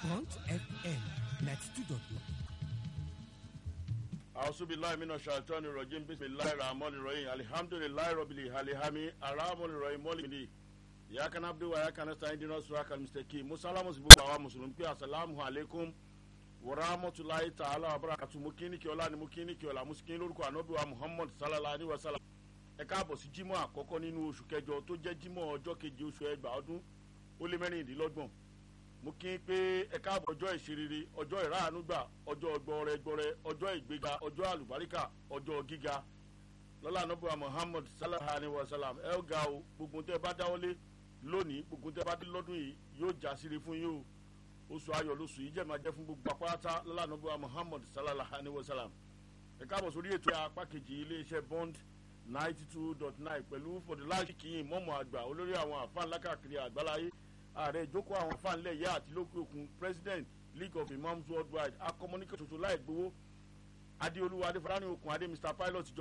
Bond FM ninety two dot nine. Ausubillahi mina shaitani rajim bisimilahi rahmani rahim alihamdulilahi rabili alihami arahamani rahim mọ́lìmìlì ìyákan abdu wa ìyákan nasta indina suraka mistake musalamu sí gbogbo àwa mùsùlùmí pé asalaamu aleykum warahmatulahi ta'ala wa barakatu mo kí ní kí ọlá ni mo kí ní kí ọlá mo sì kí lórúkọ anabi wa muhammad sallallahu alayhi wa sallam ẹ káàbọ̀ sí jímọ̀ àkọ́kọ́ nínú oṣù kẹjọ tó jẹ́ jímọ̀ ọjọ́ keje oṣù ẹgbàá ọdún ó lé mẹ́rìndínlọ́gbọ̀n mo kí n pé ẹ káàbọ̀ ọjọ́ ìṣerere ọjọ́ ìráàánúgbà ọjọ́ gbọrẹ gbọrẹ ọjọ́ ìgbéga ọjọ́ àlùbáríkà ọjọ́ gíga lọ́la anábùwà muhammad sallallahu alayhi wa sallam ẹ ó ga o gbogbo tẹ bá dáwọ́lé lónìí gbogbo tẹ bá dé lọ́dún yìí yóò já síre fún yín o oṣù ayọ̀ lóṣù yìí jẹ́ máa jẹ́ fún gbogbo apáta lọ́la anábùwà muhammad sallallahu alayhi wa sallam ẹ káàbọ̀ sórí ètò apá kejì iléeṣẹ́ bond ninety two dot nine pẹ̀lú fọdùláṣí kìíyìn mọ́mọ́ àgbà olórí àwọn àfáàn lákàkiri àgbáláyé ààrẹ ìjókòó àwọn fáńlẹ̀ yá àti lókè òkun president league of imams worldwide akọmọníkà tuntun láì gbowó adéolúwa adéfọlárìn okùn adé mr pilot ìjọba.